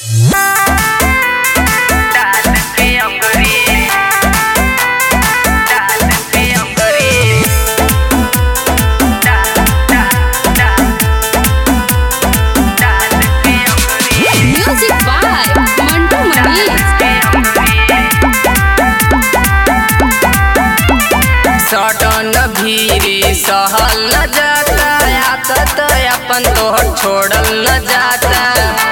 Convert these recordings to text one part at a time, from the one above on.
डाल के अंगूरी डाल के अंगूरी डाल डाल डाल डाल के अंगूरी म्यूजिक बाय मंटू मनीष सटन भीरी सहल न जाता आदत अपन तोहर छोड़ल न जाता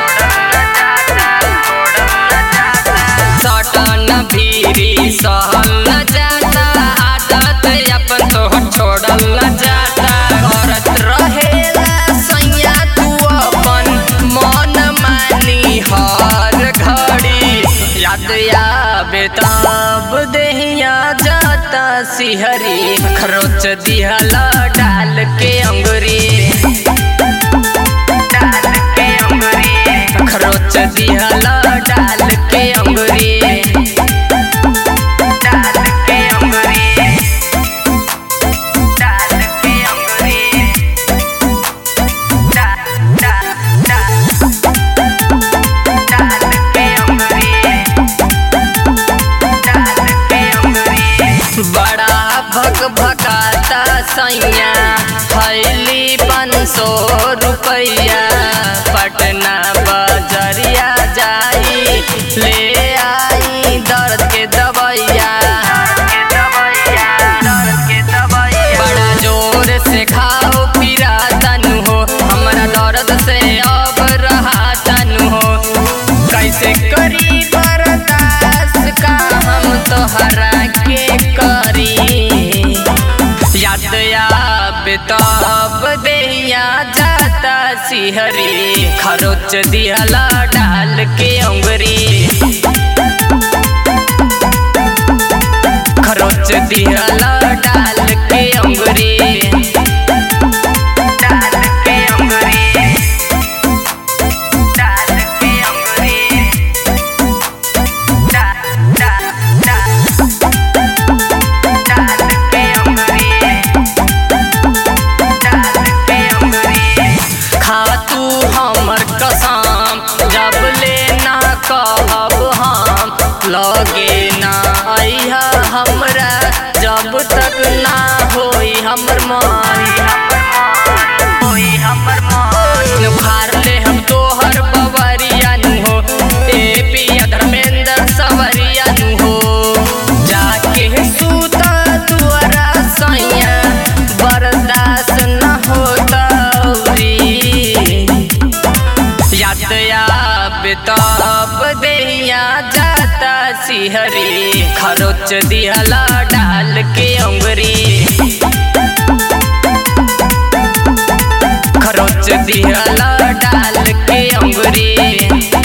सटन भीरी सहल न जाता आदत अपन तोहर छोड़ल न जाता करत रहेला सैया तू अपन मन मानी हर घड़ी याद आवे तब देहिया जाता सिहरी खरोच दिहला डाल के अंगुरी डाल के अंगुरी खरोच दिहला डाल के अंगुरी डाल के अंगुरी डाल के अंगुरी डाल डाल डाल डाल के अंगुरी बड़ा भग भगाता सैया फैली पाँच सौ रुपैया पटना बजरिया जाई ले आई दर्द के दवैया बड़ा जोर से खाओ फिरा तनु हो हमरा दर्द से अब रहा तनु हो कैसे करी बर्दाश्त का हम तोहरा के करी याद आवे तब देहिया जाता सिहरी खरोच दिहला डाल के अंगुरी खरोच दिहला डाल के अंगुरी डाल के अंगुरी डाल के अंगुरी डाल डाल डाल डाल के अंगुरी डाल के अंगुरी खा तू हमर कसम जब ले ना कहब हम लगे ना अइहा हमरा जब तक ना होई हमर मन होई हमर मन उखाड़ ले हम तोहर बवरिया नु हो ए पिया धर्मेंद्र सवरिया नु हो जाके सूता तुअरा सैया बर्दाश्त न होता याद आवे तब देहिया जाता सिहरी खरोच दिहला डाल के अंगुरी खरोच दिहला डाल के अंगुरी